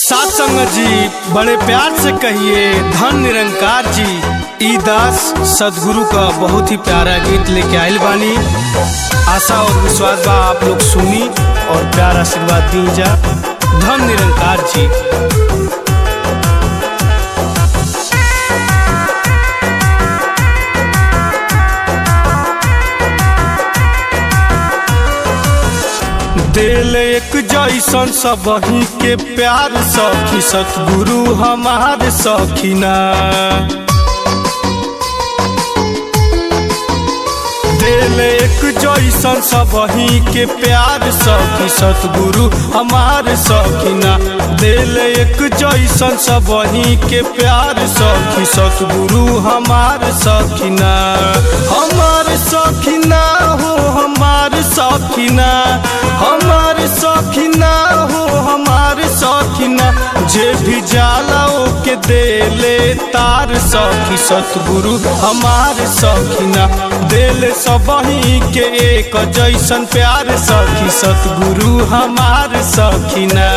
सात संगत जी बड़े प्यार से कहिए धन निरंकार जी ई दास सदगुरु का बहुत ही प्यारा गीत लेके आयल बानी आशा और विश्वास बा आप लोग सुनी और प्यार आशीर्वाद दी जा धन निरंकार जी दिल एक जैसन सबही के प्यार सखी सतगुरु हमार सखीना दिल एक जैसन सबही के प्यार सखी सतगुरु हमार सखीना दिल एक जैसन सबही के प्यार सखी सतगुरु हमार सखीना हमार सखीना हो हमार सखीना हमार सखीना हो हमार सखीना जे भी जाला के देले तार सखी सतगुरु हमार सखीना दिल सबही के एक जैसन प्यार सखी सतगुरु हमार सखीना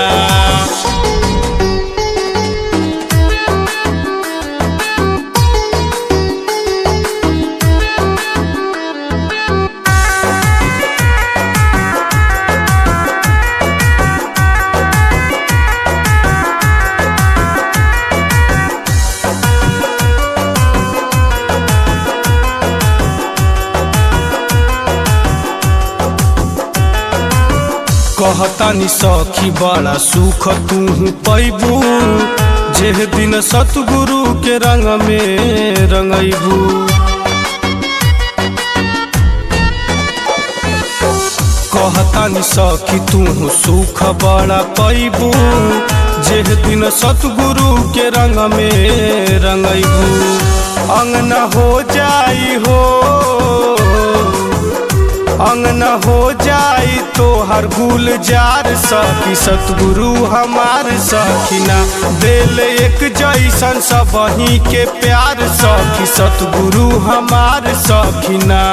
कहतानी सखी बड़ा सुख तू पैबू जे दिन सतगुरु के रंग में रंगैबू कहतानी सखी तू सुख बड़ा पैबू जे दिन सतगुरु के रंग में रंगैबू अंगना हो जाई हो अंगन हो जाई तो हर गुलजार सखी सतगुरु हमार सखीना दिल एक जैसन सबही के प्यार सखी सतगुरु हमार सखीना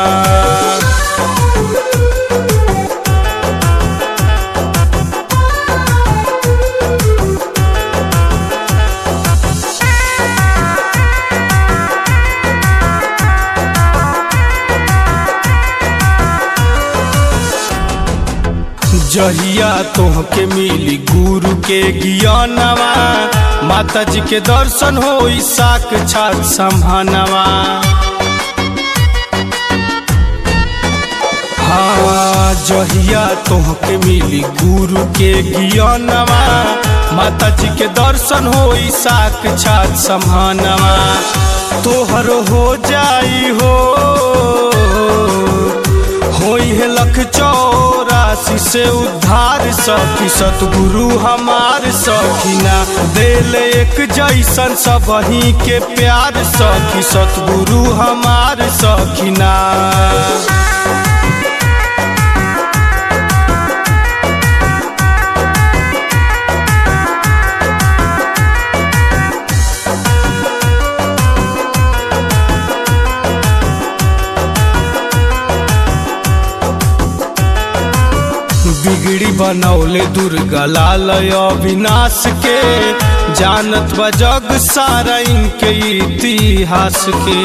जहिया तोहके मिली गुरु के ज्ञानवा माता जी के दर्शन हो साक छात संभानवा हाँ जहिया तोहके मिली गुरु के ज्ञानवा माता जी के दर्शन हो साक छात संभानवा तोहर हो जाई हो होई है लख चौरासी से उद्धार सखी सतगुरु हमार सखीना दिल एक जैसन सबही के प्यार सखी सतगुरु हमार सखीना बिगड़ी बनौले दुर्गा लाल अविनाश के जानत बा जग सारा इनके इतिहास के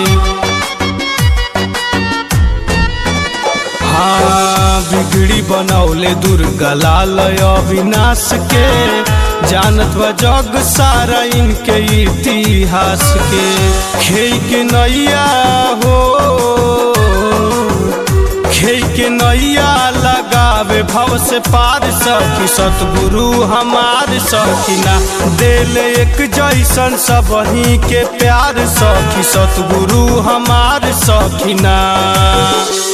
हाँ बिगड़ी बनौले दुर्गा लाल अविनाश के जानत बा जग सारा इनके इतिहास के खे के नैया हो खे के नैया लगावे भव से पार सखी सतगुरु हमार सखीना दिल एक जैसन सबही के प्यार सखी सतगुरु हमार सखीना